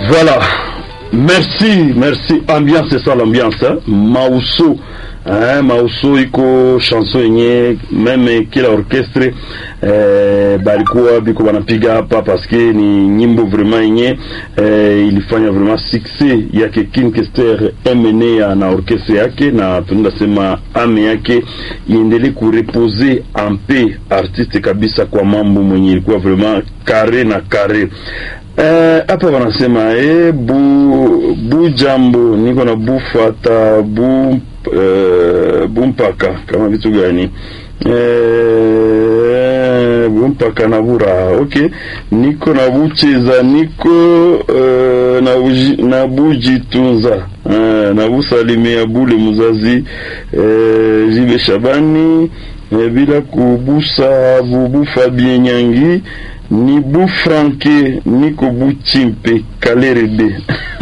Voilà. Merci, merci. Ambiance, c'est ça l'ambiance. Hein? Mauso. Hein, Mauso iko chanson yenye meme kila orchestre eh, balikuwa biko wanapiga hapa paske ni nyimbo vraiment yenye eh, ilifanya vraiment succès yake King Kester MNA na orchestre yake, na tunaenda sema ame yake iendelee kurepose ampe artiste kabisa kwa mambo mwenye ilikuwa vraiment kare na kare hapa uh, wanasema eh, bu bu jambo niko na bufata bu uh, bumpaka kama vitu gani eh, bumpaka na buraha okay niko na bucheza niko uh, na, uji, na bujitunza uh, na busalimia bule muzazi uh, jibe shabani uh, bila kubusa bubu Fabien Nyangi ni bu franke niko bu chimpe kalerebe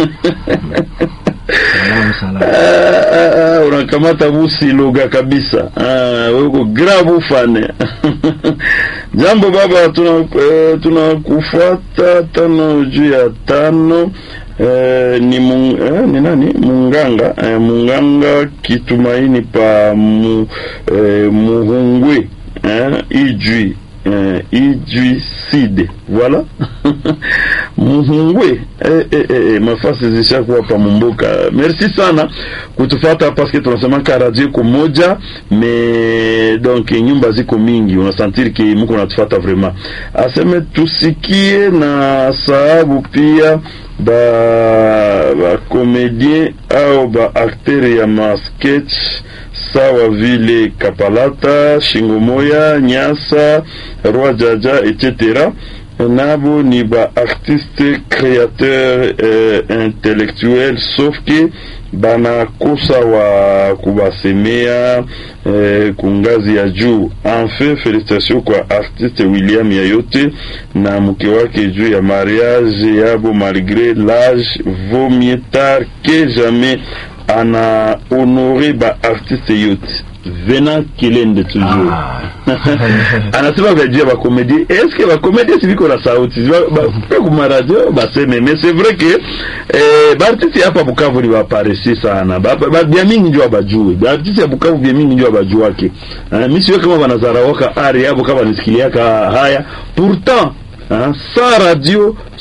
unakamata busiloga kabisa weko grabu fane jambo baba tunakufuata tuna tano juu ya tano Eh, ni, mung, eh, ni nani munganga eh, munganga kitumaini pa mu, eh, muhungwe eh, ijui eh, ijui side voilà muhungwe eh, eh, eh, mafasi zishakuwa pa mumbuka merci sana kutufata paske tunasemaka radio iko moja me donc nyumba ziko mingi unasantiri ki muko natufata vraiment aseme tusikie na sababu pia ba bakomedien au baakter ya masketch sawa vile Kapalata, Shingomoya, Nyasa, Roi Jaja etc. nabo ni ba artiste créateur eh, intellectuel sauf que banakosa wa kubasemea eh, kungazi ya juu. Enfin, felicitation kwa artiste William Yayote na mke wake juu ya mariage yabo malgré l'âge vaut mieux tard que jamais ana honore ba artiste yote Vena Kilende toujours ah. anasema vyajua bakomedie eske bakomedie siviko na sauti kuma radio baseme mais c'est vrai que eh, baartiste hapa Bukavu ni baparesi sana bya mingi njo abajue baartiste ya Bukavu bya mingi njo abajuake uh, mi siwe kama banazaraoka ari yabo kama nisikiliaka haya pourtant uh, sa radio